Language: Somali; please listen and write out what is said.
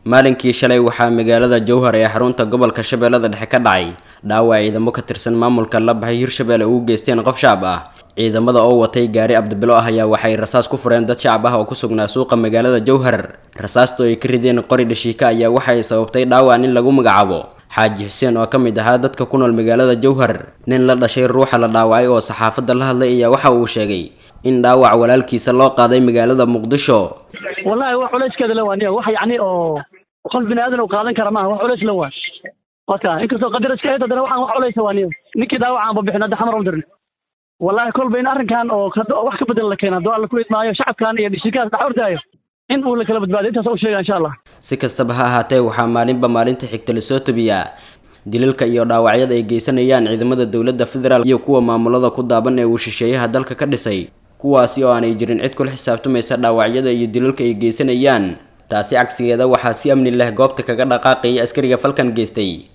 maalinkii shalay waxaa magaalada jowhar ee xarunta gobolka shabeellada dhexe ka dhacay dhaawac ciidamo ka tirsan maamulka la baxay hirshabeelle ugu geysteen qof shacab ah ciidamada oo watay gaari abdibilo ah ayaa waxay rasaas ku fureen dad shacab ah oo ku sugnaa suuqa magaalada jowhar rasaasta ay ka rideen qori dhashiika ayaa waxay sababtay dhaawac nin lagu magacaabo xaaji xuseen oo ka mid ahaa dadka ku nool magaalada jowhar nin la dhashay ruuxa la dhaawacay oo saxaafadda la hadlay ayaa waxa uu sheegay in dhaawac walaalkiisa loo qaaday magaalada muqdisho wallahi wax culayskeeda la waaniya wax yacni oo qof bini aadan uu qaadan kara maaha wax culays la waa waka inkastoo qadar iska ahayd haddana waxaan wax culaysa waaniya ninkii dhaawacan ba bixin hadda xamar u dirna wallahi kolba in arrinkan oo wax ka bedel la keena hadduu alla ku idmaayo shacabkan iyo dhishikaas dhex ordaayo in uu la kala badbaado intaas u sheega insha allah si kastaba ha ahaatee waxaa maalinba maalinta xigta lasoo tabiyaa dilalka iyo dhaawacyada ay geysanayaan ciidamada dowladda federaal iyo kuwa maamulada ku daaban ee uu shisheeyaha dalka ka dhisay kuwaasi oo aanay jirin cid kula xisaabtamaysa dhaawacyada iyo dilalka ay geysanayaan taasi cagsigeeda waxaa si amni leh goobta kaga dhaqaaqayay askariga falkan geystay